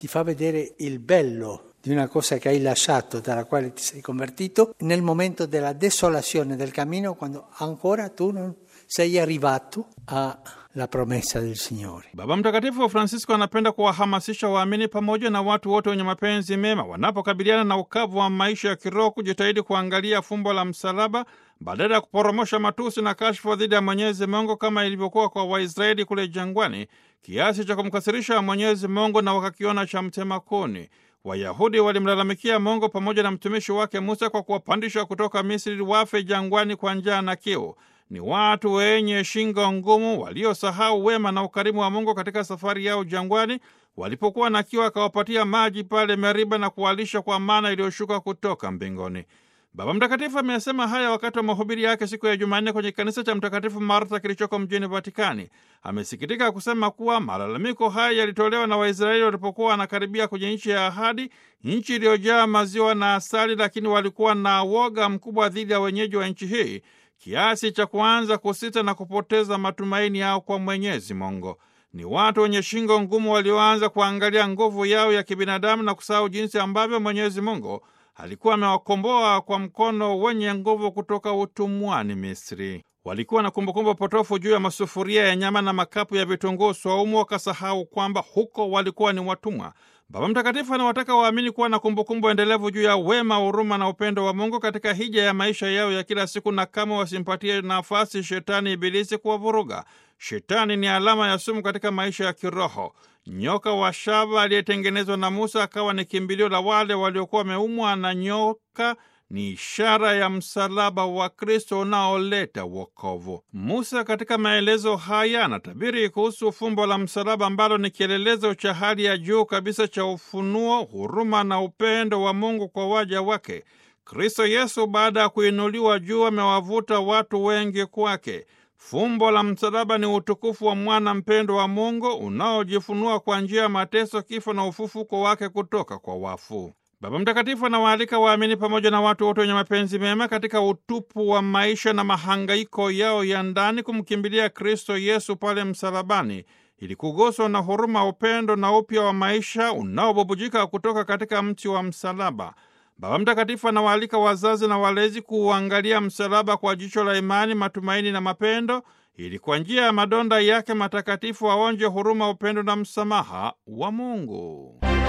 ti fa vedere il bello di una cosa che hai lasciato, dalla quale ti sei convertito, nel momento della desolazione del cammino, quando ancora tu non sei arrivato alla promessa del Signore. Baba Mtakatifu Francisco anapenda kuwahamasisha waamini pamoja na watu wote wenye mapenzi mema wanapokabiliana na ukavu wa maisha ya kiroho kujitahidi kuangalia fumbo la msalaba badala ya kuporomosha matusi na kashfa dhidi ya Mwenyezi Mungu kama ilivyokuwa kwa Waisraeli kule jangwani, kiasi cha kumkasirisha Mwenyezi Mungu na wakakiona cha mtema kuni. Wayahudi walimlalamikia Mungu pamoja na mtumishi wake Musa kwa kuwapandisha kutoka Misri wafe jangwani kwa njaa na kiu. Ni watu wenye shingo ngumu waliosahau wema na ukarimu wa Mungu katika safari yao jangwani, walipokuwa na kiu akawapatia maji pale Meriba na kuwalisha kwa mana iliyoshuka kutoka mbinguni. Baba Mtakatifu amesema haya wakati wa mahubiri yake siku ya Jumanne kwenye kanisa cha Mtakatifu Martha kilichoko mjini Vatikani. Amesikitika kusema kuwa malalamiko haya yalitolewa na Waisraeli walipokuwa wanakaribia kwenye nchi ya ahadi, nchi iliyojaa maziwa na asali, lakini walikuwa na woga mkubwa dhidi ya wenyeji wa nchi hii kiasi cha kuanza kusita na kupoteza matumaini yao kwa Mwenyezi Mungu. Ni watu wenye shingo ngumu walioanza kuangalia nguvu yao ya kibinadamu na kusahau jinsi ambavyo Mwenyezi Mungu alikuwa amewakomboa kwa mkono wenye nguvu kutoka utumwani Misri. Walikuwa na kumbukumbu potofu juu ya masufuria ya nyama na makapu ya vitunguu swaumu, wakasahau kwamba huko walikuwa ni watumwa. Baba Mtakatifu anawataka waamini kuwa na kumbukumbu endelevu juu ya wema, huruma na upendo wa Mungu katika hija ya maisha yao ya kila siku, na kama wasimpatie nafasi shetani Ibilisi kuwavuruga. Shetani ni alama ya sumu katika maisha ya kiroho. Nyoka wa shaba aliyetengenezwa na Musa akawa ni kimbilio la wale waliokuwa wameumwa na nyoka ni ishara ya msalaba wa Kristo unaoleta wokovu. Musa katika maelezo haya anatabiri kuhusu fumbo la msalaba ambalo ni kielelezo cha hali ya juu kabisa cha ufunuo, huruma na upendo wa Mungu kwa waja wake. Kristo Yesu baada ya kuinuliwa juu amewavuta watu wengi kwake. Fumbo la msalaba ni utukufu wa mwana mpendo wa Mungu unaojifunua kwa njia ya mateso, kifo na ufufuko wake kutoka kwa wafu. Baba Mtakatifu anawaalika waamini pamoja na watu wote wenye mapenzi mema katika utupu wa maisha na mahangaiko yao ya ndani kumkimbilia Kristo Yesu pale msalabani ili kuguswa na huruma, upendo na upya wa maisha unaobubujika kutoka katika mti wa msalaba. Baba Mtakatifu anawaalika wazazi na walezi kuuangalia msalaba kwa jicho la imani, matumaini na mapendo, ili kwa njia ya madonda yake matakatifu waonje huruma, upendo na msamaha wa Mungu.